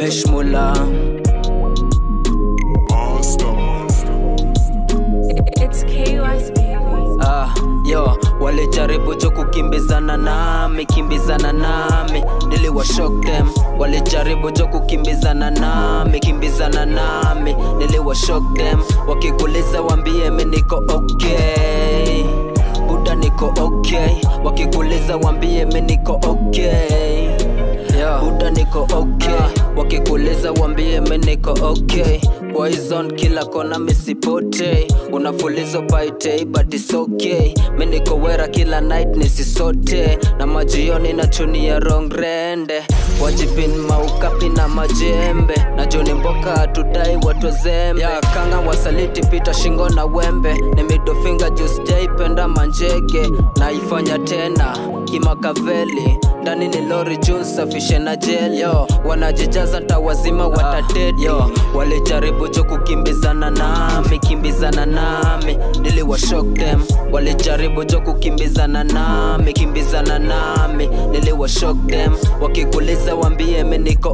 beshmula It's KUS baby. Ah, yo walijaribu jo kukimbizana nami kimbizana nami niliwa shock them walijaribu jo kukimbizana nami kimbizana nami niliwa shock them wakikuliza wambie mi niko okay buda niko okay wakikuliza wambie mi niko okay yeah. buda niko okay wakikuliza wambie mi niko okay poison kila kona misipote unafulizo paitei but it's okay mi niko wera kila night nisisote na majioni na chuni ya rongrende wajipin maukapi na majembe na joni mboka hatudai watwezembe ya kanga wasaliti pita shingo na wembe ni midofinga jusjaipenda manjege naifanya tena kimakaveli ndani ni lori juu safishe na jeli yo wanajijaza ntawazima watadedi yo walijaribu jo kukimbizana nami kimbizana nami niliwa shock them walijaribu jo kukimbizana nami kimbizana nami niliwa shock them wakikuliza wambie mi niko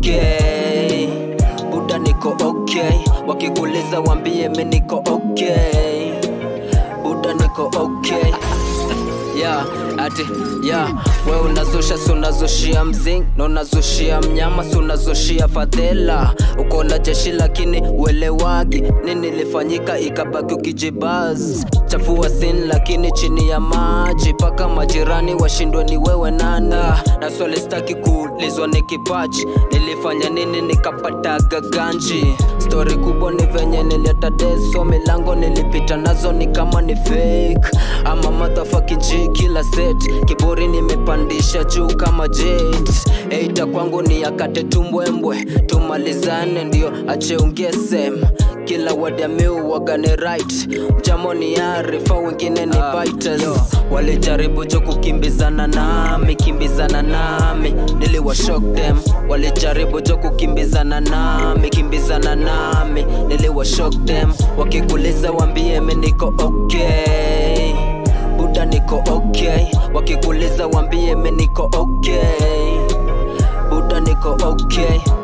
okay buda niko okay wakikuliza wambie mi niko okay buda niko okay yeah, ati yeah. we unazusha si unazushia mzing na unazushia mnyama si unazushia fadhela uko na jeshi lakini uelewagi nini ilifanyika ikabaki ukijibaz chafua sin lakini chini ya maji paka majirani washindwe ni wewe nana na swali staki kuulizwa ni kipaji nilifanya nini nikapataga ganji stori kubwa ni venye nileta deso milango nilipita nazo ni kama ni fake ama motherfucking G kila set kiburi nimepandisha juu kama jet eita kwangu ni akate tumbwembwe tumalizane ndio acheungesem kila wadamiu wagane right mjamo ni arifa wengine ni biters walijaribu jo kukimbizana nami kimbizana nami niliwa shock them walijaribu jo kukimbizana nami kimbizana nami niliwa shock them wakikuliza wambie mi niko okay buda niko okay wakikuliza wambie mi niko okay buda niko okay